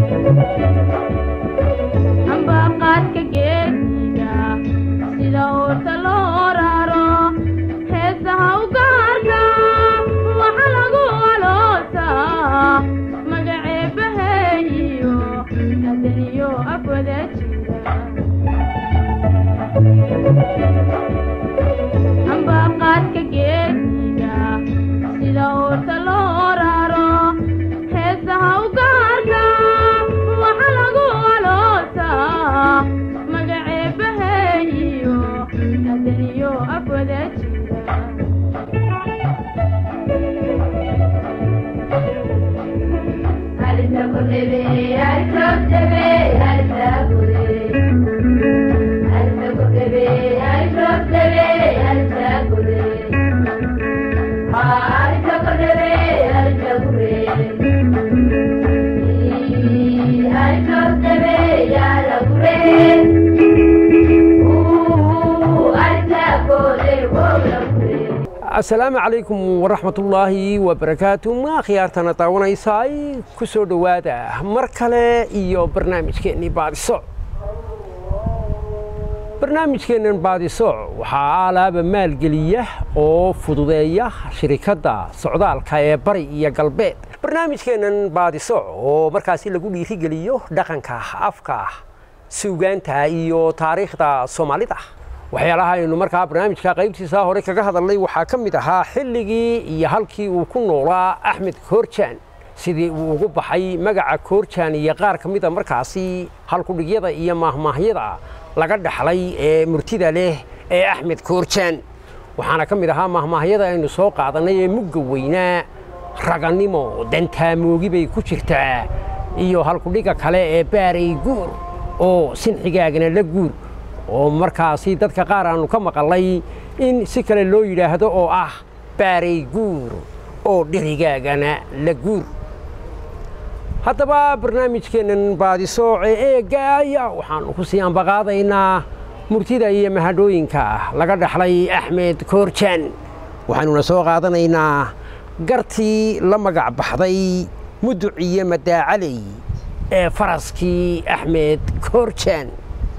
ambaqaadka geesiga sida oorta loo raro heesaha u gaarka waxa lagu aloosaa magaceebaheeyo adaniyo afwada jira ambaqaadka geesiga sida oorta loo raro heesaha u gaarka waxa lagu aloosaa magaceebaheeyo adaniyo afwada jira asalaamu calaykum waraxmatullaahi wabarakaatu ma khiyaartana daawanaysaay ku soo dhowaada mar kale iyo barnaamijkeennii baadisoc barnaamijkeennan baadisoc waxaa alaaba maalgeliya oo fududeeya shirikadda socdaalka ee bari iyo galbeed barnaamijkeennan baadisoc oo markaasi lagu dhiirigeliyo dhaqanka afka suugaanta iyo taariikhda soomaalida waxyaalaha aynu markaa barnaamijka qaybtiisa hore kaga hadalnay waxaa ka mid ahaa xilligii iyo halkii uu ku noolaa axmed koorjaan sidii uu ugu baxay magaca koorjaan iyo qaar ka mida markaasi halkudhigyada iyo maahmaahyada laga dhaxlay ee murtida leh ee axmed koorjaan waxaana ka mid ahaa maahmaahyada aynu soo qaadannay ee mugga weynaa ragannimo dantaamoogii bay ku jirtaa iyo halkudhiga kale ee baaray guur oo sinxigaagana la guur oo markaasi dadka qaar aanu ka maqalnay in si kale loo yidhaahdo oo ah baaray guur oo dherigaagana la guur haddaba barnaamijkeennan baadisooce eegaaya waxaannu ku sii ambaqaadaynaa murtida iyo mahadhooyinka laga dhaxlay axmed koorjaan waxaanuna soo qaadanaynaa gartii la magac baxday muduciyo madaacaley ee faraskii axmed koorjaan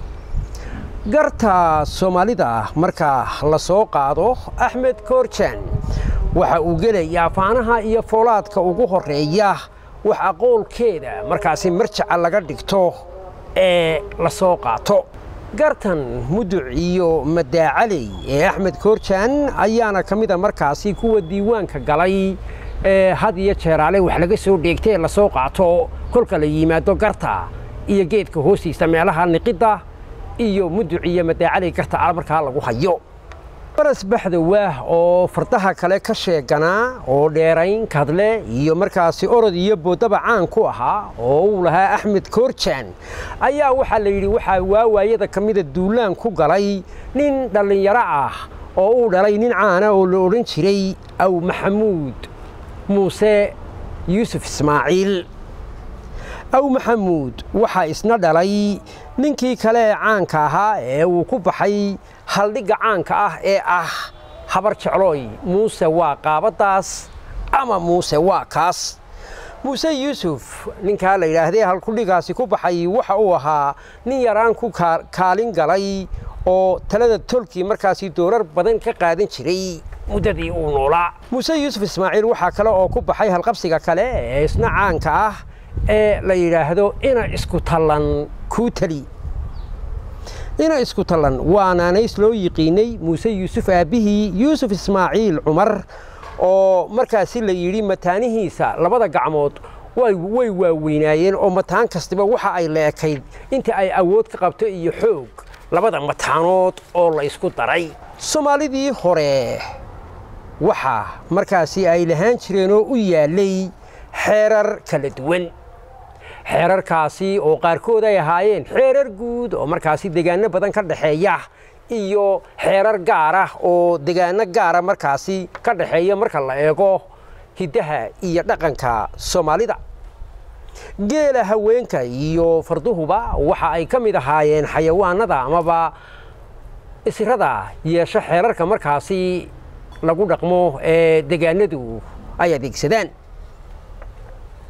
garta soomaalida marka la soo qaado axmed koorjaan waxa uu gelayaa faanaha iyo foolaadka ugu horreeya wax aqoolkeeda markaasi marjaca laga dhigto ee la soo qaato gartan muduc iyo madaacaley ee axmed koorjaan ayaana ka mida markaasi kuwa diiwaanka galay ee had iyo jeeraale wax laga soo dheegta ee lasoo qaato kolka la yimaado garta iyo geedka hoostiisa meelaha niqidda iyo muduc iyo madaacaley garta al markaa lagu hayo baras baxda waah oo fardaha kale ka sheeganaa oo dheerayn kadle iyo markaasi orod iyo boodaba caan ku ahaa oo uu lahaa axmed koorjaan ayaa waxaa la yidhi waxaa waawaayada ka mida duulaan ku galay nin dhallinyaro ah oo uu dhalay nin caana oo la odhan jiray aw maxamuud muuse yuusuf ismaaciil aw maxamuud waxaa isna dhalay ninkii kale ee caanka ahaa ee uu ku baxay haldhigga caanka ah ee ah habar jeclooy muuse waa qaabaddaas ama muuse waa kaas muuse yuusuf ninkaa la yidhaahdee halkudhigaasi ku baxay waxa uu ahaa nin yaraan ku kaalin galay oo talada tolkii markaasi doorar badan ka qaadan jiray muddadii uu noolaa muuse yuusuf ismaaciil waxaa kale oo ku baxay halqabsiga kale ee isna caanka ah ee la yidhaahdo ina isku tallan kuu tali ina isku tallan waa naanays loo yiqiinay muuse yuusuf aabbihii yuusuf ismaaciil cumar oo markaasi la yidhi mataanihiisa labada gacmood way waaweynaayeen oo mataan kastiba waxa ay leekayd inta ay awood ka qabto iyo xoog labada mataanood oo la ysku daray soomaalidii hore waxa markaasi ay lahaan jireen oo u yaallay xeerar kala duwan xeerarkaasi oo qaarkood ay ahaayeen xeerar guud oo markaasi degaano badan ka dhexeeya iyo xeerar gaar ah oo degaano gaara markaasi ka dhexeeya marka la eego hiddaha iyo dhaqanka soomaalida geela haweenka iyo farduhuba waxa ay ka mid ahaayeen xayawaanada amaba isirada yeesho xeerarka markaasi lagu dhaqmo ee degaanadu ay adeegsadaan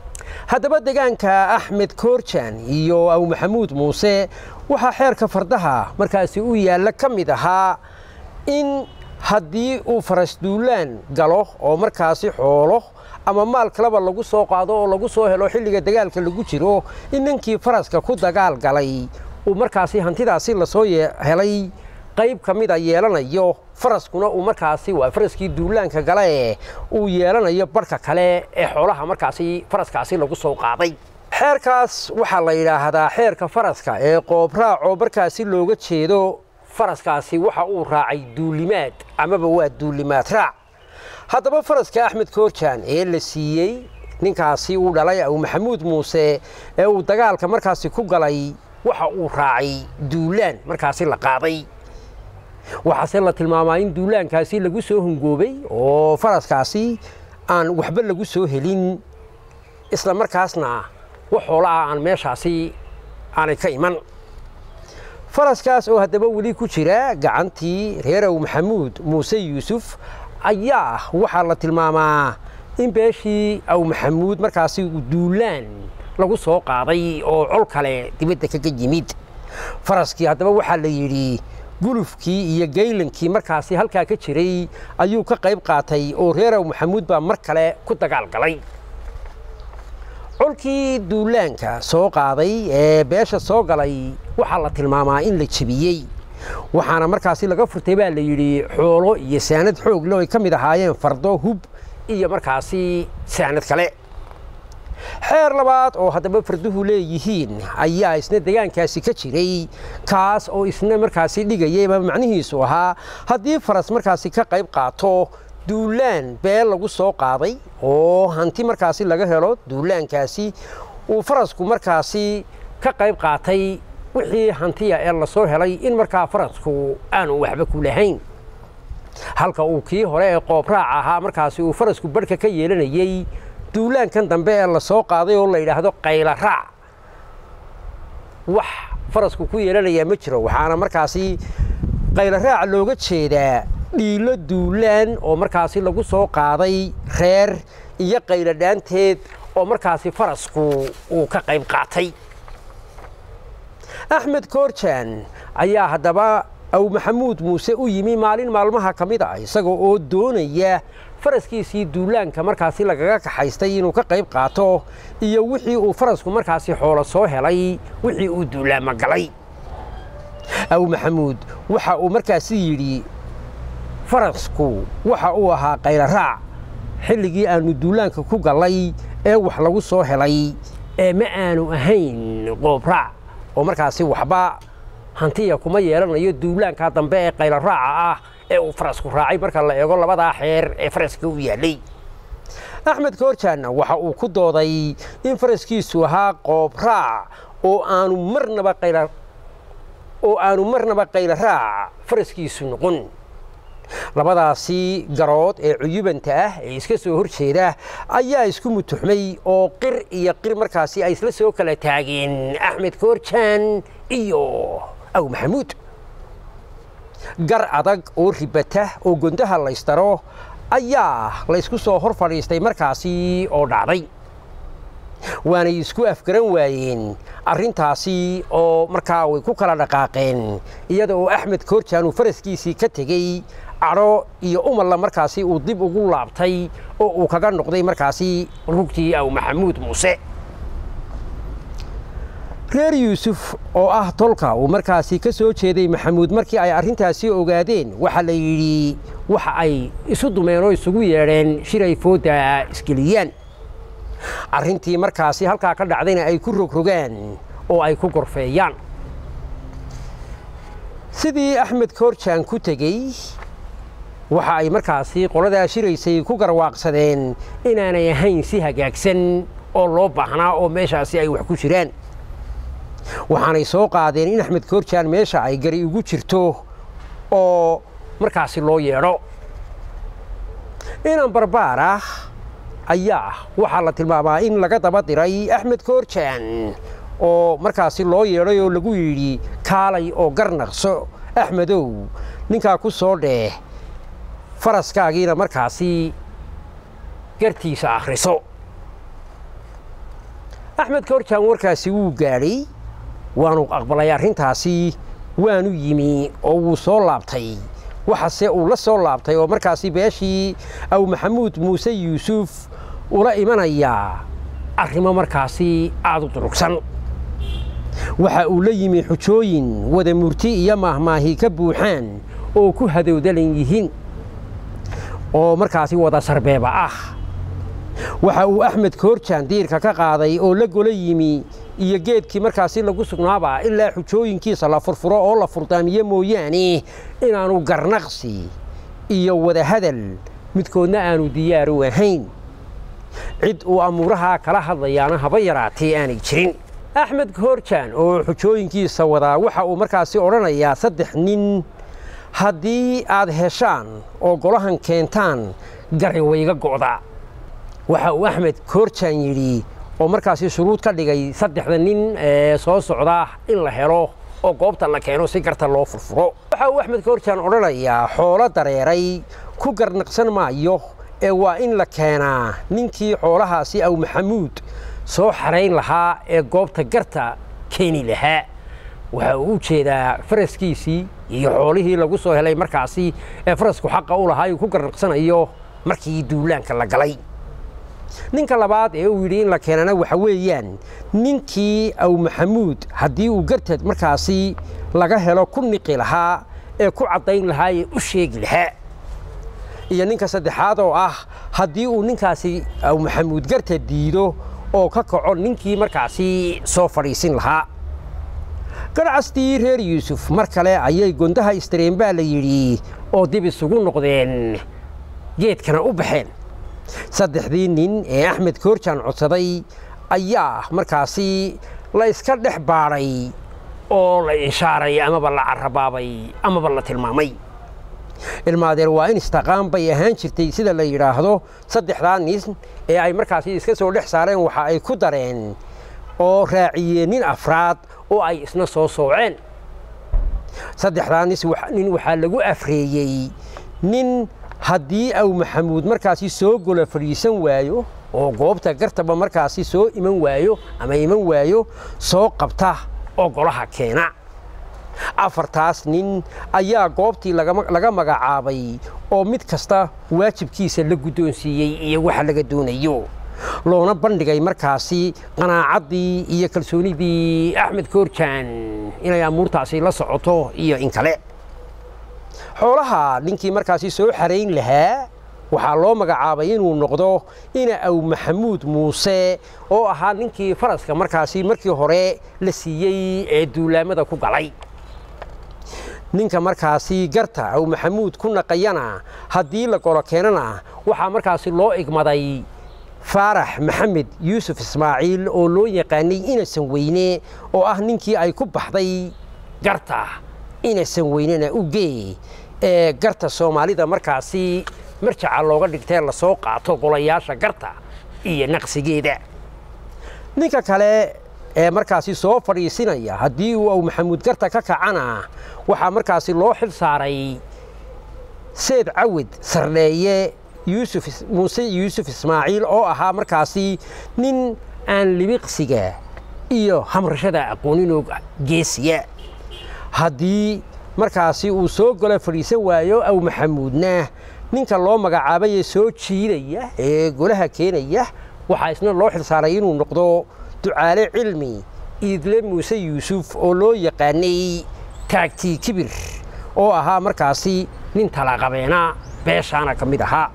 haddaba degaanka axmed koorjan iyo aw maxamuud muuse waxaa xeerka fardaha markaasi u yaalla ka mid ahaa in haddii uu faras duulaan galo oo markaasi xoolo ama maal kaleba lagu soo qaado oo lagu soo helo xilliga dagaalka lagu jiro in ninkii faraska ku dagaal galay uu markaasi hantidaasi lasoo helay qayb ka mida yeelanayo faraskuna uu markaasi waa faraskii duulaanka gale uu yeelanayo barhka kale ee xoolaha markaasi faraskaasi lagu soo qaaday xeerkaas waxaa la yidhaahdaa xeerka faraska ee qoobraac oo markaasi looga jeedo faraskaasi waxa uu raacay duulimaad amaba waa duulimaad raac haddaba faraska axmed koorjaan ee la siiyey ninkaasi uu dhalay aw maxamuud muuse ee uu dagaalka markaasi ku galay waxa uu raacay duulaan markaasi la qaaday waxaase la tilmaamaa in duulaankaasi lagu soo hungoobay oo faraskaasi aan waxba lagu soo helin isla markaasna wax xoola ah aan meeshaasi aanay ka iman faraskaas oo haddaba weli ku jira gacantii reer aw maxamuud muuse yuusuf ayaa waxaa la tilmaamaa in beeshii aw maxamuud markaasi duulaan lagu soo qaaday oo col kale dibadda kaga yimid faraskii haddaba waxaa la yidhi gulufkii iyo gaylankii markaasi halkaa ka jiray ayuu ka qayb qaatay oo reer aw maxamuud baa mar kale ku dagaal galay colkii duulaanka soo qaaday ee beesha soo galay waxaa la tilmaamaa in la jebiyey waxaana markaasi laga furtay baa la yidhi xoolo iyo saanad xoog le ay ka mid ahaayeen fardo hub iyo markaasi saanad kale xeer labaad oo haddaba farduhu leeyihiin ayaa isna degaankaasi ka jiray kaas oo isna markaasi dhigayayba macnihiisu ahaa haddii faras markaasi ka qayb qaato duulaan beel lagu soo qaaday oo hanti markaasi laga helo duulaankaasi uu farasku markaasi ka qayb qaatay wixii hantiya ee lasoo helay in markaa farasku aanu waxba ku lahayn halka uu kii hore ee qoobraac ahaa markaasi uu farasku barhka ka yeelanayey duulaankan dambe ee lasoo qaaday oo la yidhaahdo qayla raac wax farasku ku yeelanayaa ma jiro waxaana markaasi qayla raac looga jeedaa dhiilo duulaan oo markaasi lagu soo qaaday reer iyo qaylo dhaanteed oo markaasi farasku uu ka qayb qaatay axmed koorjaan ayaa haddaba aw maxamuud muuse u yimi maalin maalmaha ka mid ah isaga oo doonaya faraskiisii duulaanka markaasi lagaga kaxaystay inuu ka qayb qaato iyo wixii uu farasku markaasi xoolo soo helay wixii uu duulaama galay aw maxamuud waxa uu markaasi yidhi farasku waxa uu ahaa qayla raac xilligii aannu duulaanka ku gallay ee wax lagu soo helay ee ma aanu ahayn qoobraac oo markaasi waxba hantiya kuma yeelanayo duulaanka dambe ee qayla raaca ah ee uu farasku raacay marka la eego labadaa xeer ee faraska u yaallay axmed koorjaanna waxa uu ku dooday in faraskiisu ahaa qoobraac oo aanu marnaba qayla oo aanu marnaba qayla raac faraskiisu noqon labadaasi garood ee cuyubanta ah ee iska soo hor jeeda ayaa isku mutuxmay oo qir iyo qir markaasi ay isla soo kala taageen axmed koorjaan iyo aw maxamuud gar adag oo ribata oo gondaha laystaro ayaa laysku soo hor fadhiistay markaasi oo dhacday waanay isku afgaran waayeen arrintaasi oo markaa way ku kala dhaqaaqeen iyada oo axmed koorjaan uu faraskiisii ka tegey cadho iyo umalla markaasi uu dib ugu laabtay oo uu kaga noqday markaasi rugtii aw maxamuud muuse reer yuusuf oo ah tolka uu markaasi ka soo jeeday maxamuud markii ay arrintaasi ogaadeen waxaa la yidhi waxa ay isu dumeen oo isugu yeedheen shiray foodda isgeliyaan arrintii markaasi halkaa ka dhacdayna ay ku rogrogaan oo ay ku gorfeeyaan sidii axmed koorjaan ku tegey waxa ay markaasi qoladaa shiraysay ku garwaaqsadeen inaanay ahayn si hagaagsan oo loo baahnaa oo meeshaasi ay wax ku jiraan waxaanay soo qaadeen in axmed koorjaan meesha ay gari ugu jirto oo markaasi loo yeedho inan barbaar ah ayaa waxaa la tilmaamaa in laga daba diray axmed koorjaan oo markaasi loo yeedhay oo lagu yidhi kaalay oo garnaqso axmedow ninkaa ku soo dheeh faraskaagiina markaasi gartiisa akhriso axmed koorjaan warkaasi wuu gaadhay waanu aqbalay arrintaasi waanu yimi oo wuu soo laabtay waxase uu la soo laabtay oo markaasi beeshii aw maxamuud muuse yuusuf ula imanayaa arrimo markaasi aada u durugsan waxa uu la yimi xujooyin wada murti iyo maahmaahi ka buuxaan oo ku hadowdalan yihiin oo markaasi wada sarbeeba ah waxa uu axmed koorjaan diirka ka qaaday oo la gola yimi iyo geedkii markaasi lagu sugnaaba ilaa xujooyinkiisa la furfuro oo la furdaamiyo mooyaane inaanu garnaqsi iyo wadahadal midkoodna aanu diyaaru ahayn cid uu amuurahaa kala hadlayaana haba yaraatee aanay jirin axmed koorjaan oo xujooyinkiisa wadaa waxa uu markaasi odhanayaa saddex nin haddii aad heshaan oo golahan keentaan gari wayga go'da waxa uu axmed koorjaan yidhi oo markaasi shuruud ka dhigay saddexda nin ee soo socda in la helo oo goobta la keeno si garta loo furfuro waxa uu axmed koorjaan odhanayaa xoolo dareeray ku garnaqsan maayo ee waa in la keenaa ninkii xoolahaasi aw maxamuud soo xarayn lahaa ee goobta garta keeni lahaa waxa uu u jeedaa faraskiisii iyo xoolihii lagu soo helay markaasi ee farasku xaqa u lahaa uu ku garnaqsanayo markii duulaanka la galay ninka labaad ee uu yidhi in la keenana waxa weeyaan ninkii aw maxamuud haddii uu garteed markaasi laga helo ku niqi lahaa ee ku caddayn lahaa ee u sheegi lahaa iyo ninka saddexaad oo ah haddii uu ninkaasi aw maxamuud garteed diido oo ka kaco ninkii markaasi soo fadhiisin lahaa garcastii reer yuusuf mar kale ayay gondaha istareen baa la yidhi oo dib isugu noqdeen geedkana u baxeen saddexdii nin ee axmed koorjaan codsaday ayaa markaasi la iska dhex baadhay oo la ishaaray amaba la carabaabay amaba la tilmaamay ilmaadeer waa in istaqaan bay ahaan jirtay sida la yidhaahdo saddexdaa nin ee ay markaasi iska soo dhex saareen waxa ay ku dareen oo raaciyeen nin afraad oo ay isna soo sooceen saddexdaa nin waxaa lagu afreeyey nin haddii aw maxamuud markaasi soo gola fadhiisan waayo oo goobta gartaba markaasi soo iman waayo ama iman waayo soo qabta oo golaha keena afartaas nin ayaa goobtii laga magacaabay oo mid kasta waajibkiisa la guddoonsiiyey iyo waxa laga doonayo loona bandhigay markaasi qanaacaddii iyo kalsoonidii axmed koorjaan inay amuurtaasi la socoto iyo in kale xoolaha ninkii markaasi soo xarayn lahaa waxaa loo magacaabay inuu noqdo ina aw maxamuud muuse oo ahaa ninkii faraska markaasi markii hore la siiyey ee duulaamada ku galay ninka markaasi garta aw maxamuud ku naqayana haddii la golo keenana waxaa markaasi loo igmaday faarax maxamed yuusuf ismaaciil oo loo yaqaanay inasan weyne oo ah ninkii ay ku baxday garta inasan weynena ugee ee garta soomaalida markaasi marjaca looga dhigtee lasoo qaato golayaasha garta iyo naqsigeeda ninka kale ee markaasi soo fadhiisinaya haddii uu aw maxamuud garta ka kacana waxaa markaasi loo xil saaray seed cawid sardheeye yuusuf muuse yuusuf ismaaciil oo ahaa markaasi nin aan libiqsiga iyo hamrashada aqooninoo geesiya haddii markaasi uu soo gola fadhiisan waayo aw maxamuudna ninka loo magacaabay ee soo jiidaya ee golaha keenaya waxaa isna loo xilsaaray inuu noqdo ducaale cilmi iidle muuse yuusuf oo loo yaqaanay taagtii kibir oo ahaa markaasi nin talaqabeena beeshaana ka mid ahaa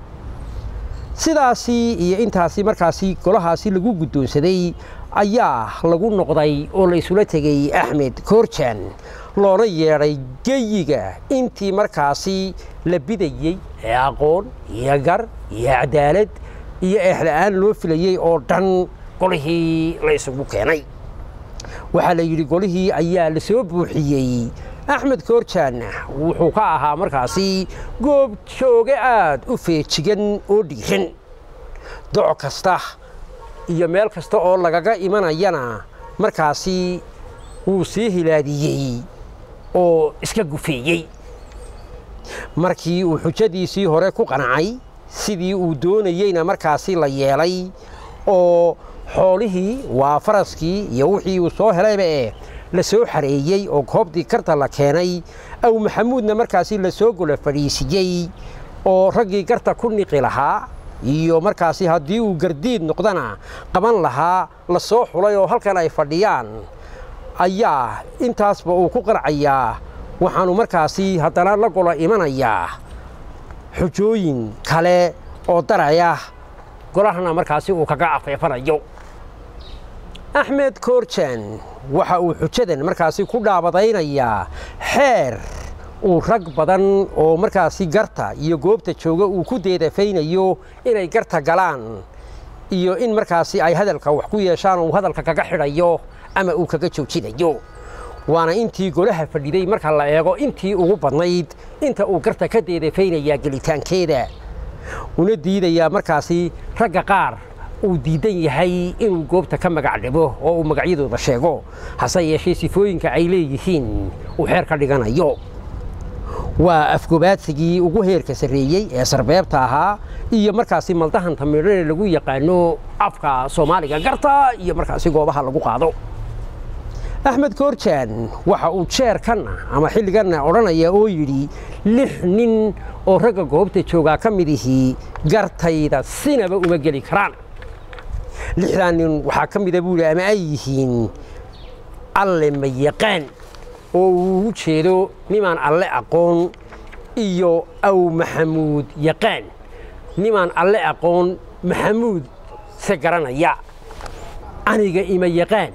sidaasi iyo intaasi markaasi golahaasi lagu guddoonsaday ayaa lagu noqday oo la isula tegey axmed koorjaan loona yeedhay geyiga intii markaasi la bidayey ee aqoon iyo gar iyo cadaalad iyo eexla'aan loo filayey oo dhan golihii la isugu keenay waxaa la yidhi golihii ayaa la soo buuxiyey axmed koorjaanna wuxuu ka ahaa markaasi goob jooge aad u feejigan oo dhiiran doc kasta iyo meel kasta oo lagaga imanayana markaasi wuu sii hilaadiyey oo iska gufeeyey markii uu xujadiisii hore ku qancay sidii uu doonayeyna markaasi la yeelay oo xoolihii waa faraskii iyo wixii uu soo helayba ee la soo xareeyey oo goobtii garta la keenay aw maxamuudna markaasi la soo gola fadhiisiyey oo raggii garta ku niqi lahaa iyo markaasi haddii uu gardiid noqdana qaban lahaa la soo xulay oo halkan ay fadhiyaan ayaa intaasba uu ku qarcayaa waxaanu markaasi haddana la gola imanayaa xujooyin kale oo daraya golahana markaasi uu kaga afeefanayo axmed koorjan waxa uu xujadan markaasi ku dhaabadaynayaa xeer uu rag badan oo markaasi garta iyo goobta jooga uu ku deedafaynayo inay garta galaan iyo in markaasi ay hadalka wax ku yeeshaan oo uu hadalka kaga xidhayo ama uu kaga joojinayo waana intii golaha fadhiday marka la eego intii ugu badnayd inta uu garta ka deedafaynayaa gelitaankeeda una diidayaa markaasi ragga qaar uu diidan yahay inuu goobta ka magac dhibo oo uu magacyadooda sheego hase yeeshee sifooyinka ay leeyihiin uu xeer ka dhiganayo waa afgobaadsigii ugu heerka sarreeyey ee sarbeebta ahaa iyo markaasi maldahanta midhane lagu yaqaano afka soomaaliga garta iyo markaasi goobaha lagu qaado axmed koorjaan waxa uu jeerkanna ama xilliganna odhanaya oo yidhi lix nin oo ragga goobta joogaa ka mid ihii gartayda sinaba uma geli karaan lixdaa nin waxaa ka mida buuli ama ay yihiin alle ma yaqaan oo uu ugu jeedo nimaan alle aqoon iyo aw maxamuud yaqaan nimaan alle aqoon maxamuud se garanaya aniga ima yaqaan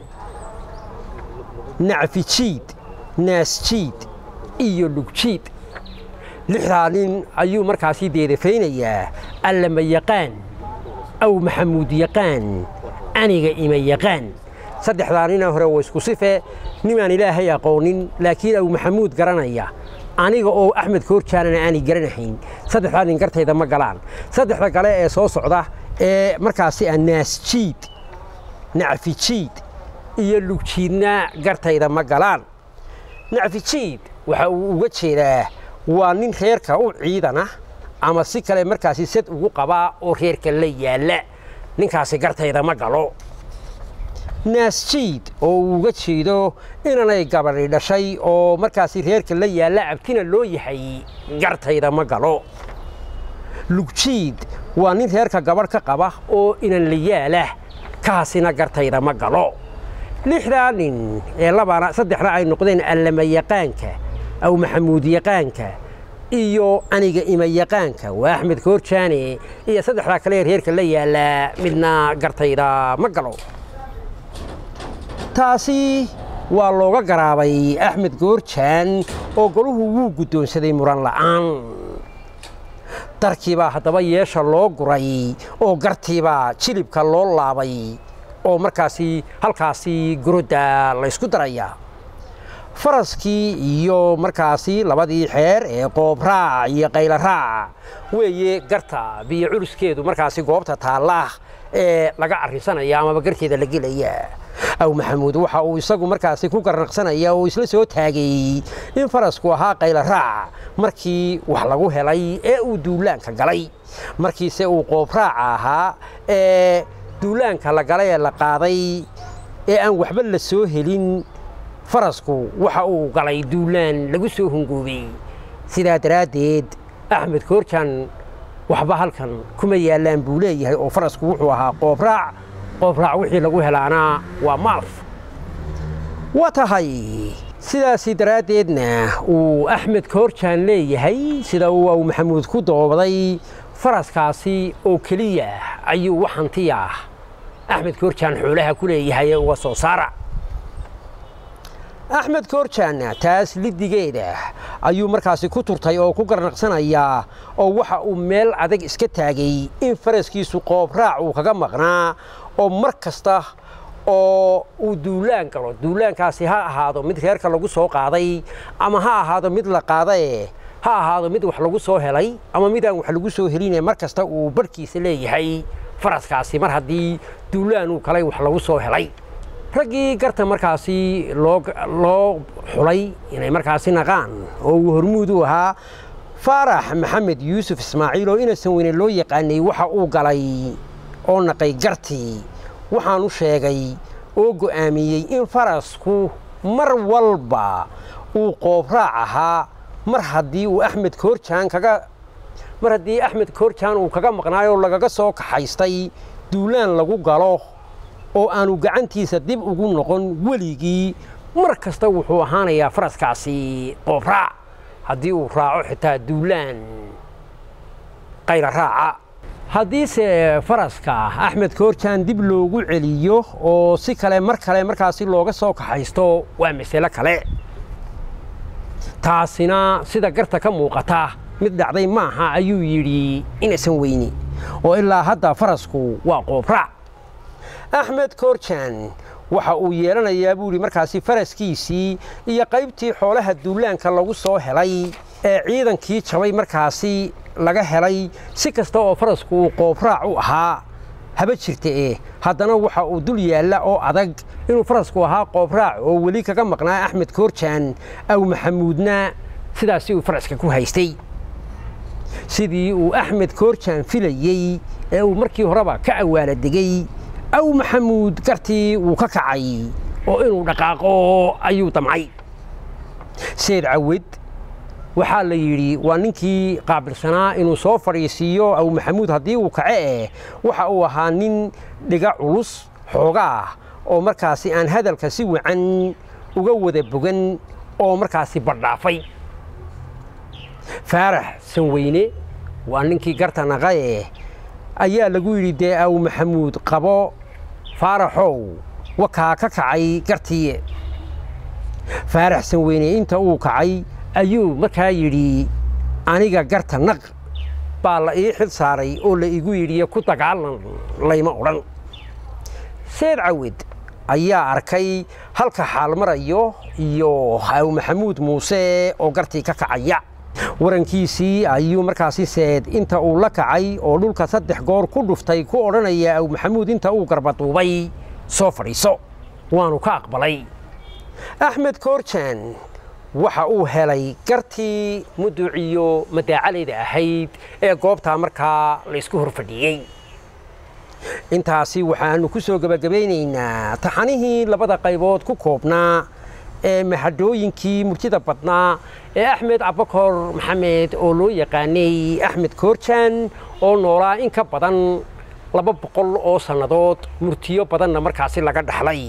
nacfijiid naasjiid iyo lugjiid lixdaa nin ayuu markaasi deedafaynayaa alle ma yaqaan aw maxamuud yaqaan aniga ima yaqaan saddexdaa nina hore waa isku sife nimaan ilaahay aqoonin laakiin aw maxamuud garanaya aniga oo axmed koorjaanana aanay garanahayn saddexdaa nin gartayda ma galaan saddexda kale ee soo socda ee markaasi ah naasjiid nacfijiid iyo lugjiidna gartayda ma galaan nacfijiid waxa uu uga jeedaa waa nin reerka u ciidana ama si kale markaasi sad ugu qabaa oo reerka la yaalla ninkaasi gartayda ma galo naasjiid oo uu uga jeedo inanay gabadhi dhashay oo markaasi reerka la yaalla abtina loo yahay gartayda ma galo lugjiid waa nin reerka gabadh ka qaba oo inan la yaalah kaasina gartayda ma galo lixdaa nin ee labana saddexda ay noqdeen allama yaqaanka aw maxamuud yaqaanka iyo aniga ima yaqaanka waa axmed koorjaane iyo saddexdaa kale ee reerka la yaallaa midna gartayda ma galo taasi waa looga garaabay axmed goorjaan oo goluhu wuu guddoonsaday muran la'aan darkiibaa haddaba yeesha loo guray oo gartiibaa jilibka loo laabay oo markaasi halkaasi gurodda laysku daraya faraskii iyo markaasi labadii xeer ee qoobraac iyo qaylaraac weeye garta biyo culuskeedu markaasi goobta taalla ee laga arrinsanaya amaba garteeda la gelaya aw maxamuud waxa uu isagu markaasi ku garnaqsanaya oo isla soo taagay in farasku ahaa qaylaraac markii wax lagu helay ee uu duulaanka galay markiise uu qoobraaca ahaa ee duulaanka la galay ee la qaaday ee aan waxba la soo helin farasku waxa uu galay duulaan lagu soo hungoobay sidaa daraaddeed axmed koorjan waxba halkan kuma yaallaan buu leeyahay oo farasku wuxuu ahaa qoobraac qoobraac wixii lagu helaana waa maalf waa tahay sidaasi daraaddeedna uu axmed koorjaan leeyahay sida uu aw maxamuud ku doobaday faraskaasi oo keliya ayuu wax hantiya axmed koorjaan xoolaha ku leeyahay ee uga soo saara axmed koorjaanna taas lidigeeda ayuu markaasi ku turtay oo ku garnaqsanayaa oo waxa uu meel adag iska taagay in faraskiisu qoobraac uu kaga maqnaa oo mar kasta oo uu duulaan galo duulaankaasi ha ahaado mid reerka lagu soo qaaday ama ha ahaado mid la qaadae ha ahaado mid wax lagu soo helay ama mid aan wax lagu soo heline mar kasta uu barhkiisa leeyahay faraskaasi mar haddii duulaan uu kalay wax lagu soo helay raggii garta markaasi loo loo xulay inay markaasi naqaan oo uu hormuud u ahaa faarax maxamed yuusuf ismaaciil oo inasan weyne loo yaqaanay waxa uu galay oo naqay gartii waxaanu sheegay oo go'aamiyey in farasku mar walba uu qoobraac ahaa mar haddii uu axmed koorjaan kaga mar haddii axmed koorjaan uu kaga maqnaayoo lagaga soo kaxaystay duulaan lagu galo oo aanu gacantiisa dib ugu noqon weligii mar kasta wuxuu ahaanayaa faraskaasi qoobraac haddii uu raaco xitaa duulaan qayra raaca haddiise faraska axmed koorjaan dib loogu celiyo oo si kale mar kale markaasi looga soo kaxaysto waa masalo kale taasina sida garta ka muuqata mid dhacday maaha ayuu yidhi inaysan weyni oo ilaa hadda farasku waa qoobraac axmed koorjaan waxa uu yeelanayaa buu yidhi markaasi faraskiisii iyo qaybtii xoolaha duulaanka lagu soo helay ee ciidankii jabay markaasi laga helay si kasta oo farasku uu qoobraac u ahaa haba jirta eh haddana waxa uu dul yaalla oo adag inuu farasku ahaa qoobraac oo weli kaga maqnaa axmed koorjaan aw maxamuudna sidaasi uu faraska ku haystay sidii uu axmed koorjaan filayey ee uu markii horeba ka awaala degey aw maxamuud gartii wuu ka kacay oo inuu dhaqaaqo ayuu damcay seed cawed waxaa la yidhi waa ninkii qaabilsanaa inuu soo fadhiisiiyo aw maxamuud haddii uu kace eh waxa uu ahaa nin dhiga culus xoogaah oo markaasi aan hadalka si wacan uga wada bogan oo markaasi badhaafay faarax sanweyne waa ninkii garta naqae ayaa lagu yidhi dee aw maxamuud qabo faaraxow wakaa ka kacay gartii faarax sanweyne inta uu kacay ayuu markaa yidhi aniga garta naq baa la ii xil saaray oo la igu yidhi ku dagaalan layma odhan seed cawed ayaa arkay halka xaal marayo iyo aw maxamuud muuse oo gartii ka kacaya warankiisii ayuu markaasi seed inta uu la kacay oo dhulka saddex goor ku dhuftay ku odhanaya aw maxamuud inta uu garbaduubay soo fadhiiso waanu ka aqbalay axmed koorjaan waxa uu helay gartii muduuciyo madaacalayda ahayd ee goobtaa markaa laysku hor fadhiyey intaasi waxaannu ku soo gebagabaynaynaa taxanihii labada qaybood ku koobnaa ee mahadhooyinkii murtida badnaa ee axmed cabakor maxamed oo loo yaqaanay axmed koorjaan oo noolaa in ka badan laba boqol oo sannadood murtiyo badanna markaasi laga dhaxlay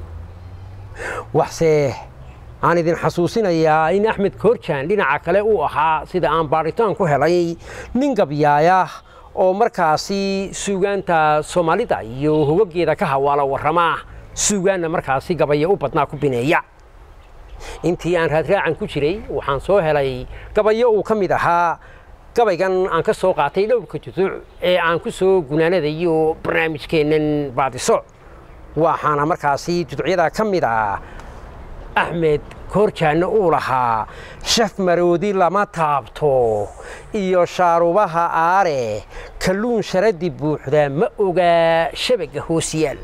waxse aan idin xasuusinayaa in axmed koorjaan dhinaca kale uu ahaa sida aan baadhitaan ku helay nin gabyaaya oo markaasi suugaanta soomaalida iyo hogageeda ka hawaala warrama suugaanna markaasi gabaya u badnaa ku bineeya intii aan raadraacan ku jiray waxaan soo helay gabayo uu ka mid ahaa gabaygan aan ka soo qaatay dhowrka juduuc ee aan ku soo gunaanadayo barnaamijkeennan baadiso waxaana markaasi juduucyada ka mid ah axmed koorjaanna uu lahaa shaf maroodi lama taabto iyo shaarubaha aare kalluun sharadi buuxda ma ogaa shabaga hoosyaal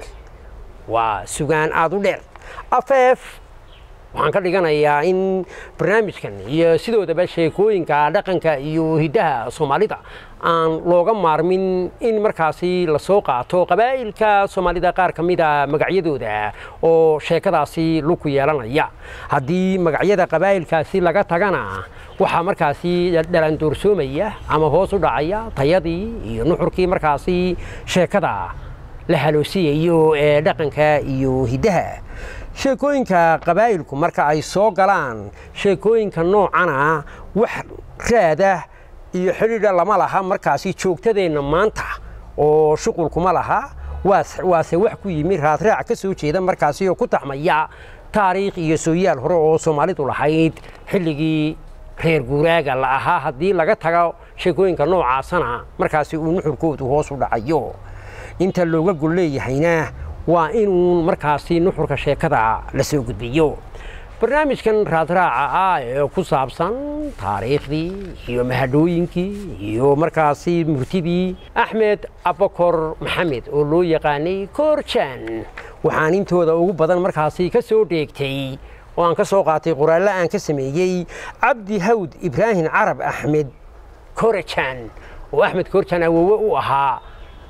waa sugaan aad u dheer afeef waxaan ka dhiganayaa in barnaamijkan iyo sidoodaba sheekooyinka dhaqanka iyo hiddaha soomaalida aan looga maarmin in markaasi lasoo qaato qabaa'ilka soomaalida qaar ka mida magacyadooda oo sheekadaasi luku yeelanaya haddii magacyada qabaa'ilkaasi laga tagana waxaa markaasi dhalandoorsoomaya ama hoos u dhacaya tayadii iyo nuxurkii markaasi sheekada la haloosiyayo ee dhaqanka iyo hiddaha sheekooyinka qabaa'ilku marka ay soo galaan sheekooyinka noocana wax raada iyo xidhiidha lama laha markaasi joogtadeenna maanta oo shuqulkuma laha waase wax ku yimi raadraac ka soo jeeda markaasi oo ku taxmaya taariikh iyo sooyaal hore oo soomaalidu lahayd xilligii reer guuraaga la ahaa haddii laga tago sheekooyinka noocaasana markaasi uu nuxurkoodu hoos u dhacayo inta looga gol leeyahayna waa inuu markaasi nuxurka sheekada la soo gudbiyo barnaamijkan raadraaca ah ee ku saabsan taariikhdii iyo mahadhooyinkii iyo markaasi murtidii axmed abakor maxamed oo loo yaqaanay koorjaan waxaan intooda ugu badan markaasi ka soo dheegtay oo aan ka soo qaatay qoraallo aan ka sameeyey cabdi hawd ibraahim carab axmed korajaan oo axmed koorjaan awowe u ahaa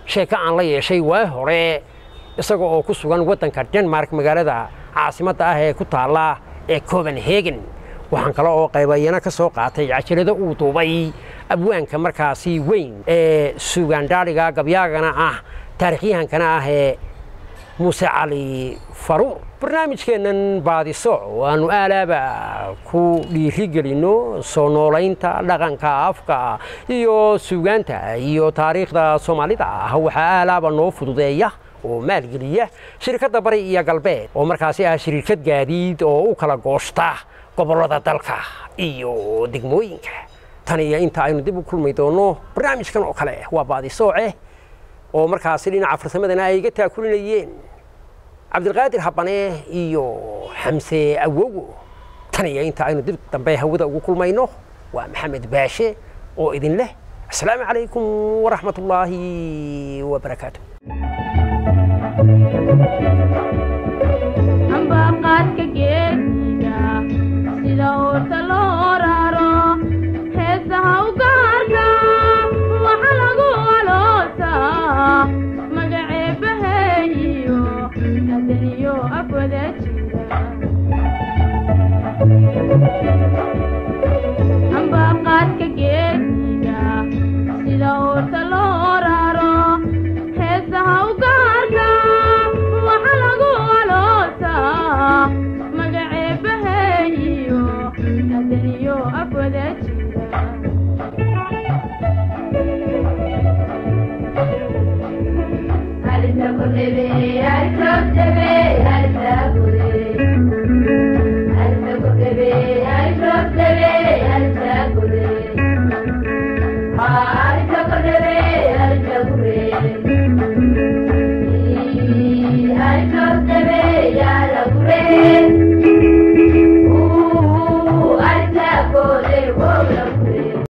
sheeko aan la yeeshay waa hore isaga oo ku sugan waddanka denmark magaalada caasimadda ah ee ku taalla ee copenhagen waxaan kale oo qaybayana ka soo qaatay cajalado uu duubay abwaanka markaasi weyn ee sugaandhaadhiga gabyaagana ah taarikhyahankana ah ee muuse cali faruur barnaamijkeennan baadisooc waanu aalaaba ku dhiirigelinno soo noolaynta dhaqanka afka iyo suugaanta iyo taariikhda soomaalida ah waxaa aalaaba noo fududeeya oo maalgeliya shirkadda bari iyo galbeed oo markaasi ah shirkad gaadiid oo u kala goosta gobollada dalka iyo degmooyinka tan iyo inta aynu dib u kulmi doonno barnaamijkan oo kale waa baadisooce oo markaasi dhinaca farsamadana ay iga taakulinayeen cabdilqaadir habane iyo xamse awogo tan iyo inta aynu dib dambe hawada ugu kulmayno waa maxamed baashe oo idin leh asalaamu calaykum waraxmat ullaahi wabarakaatu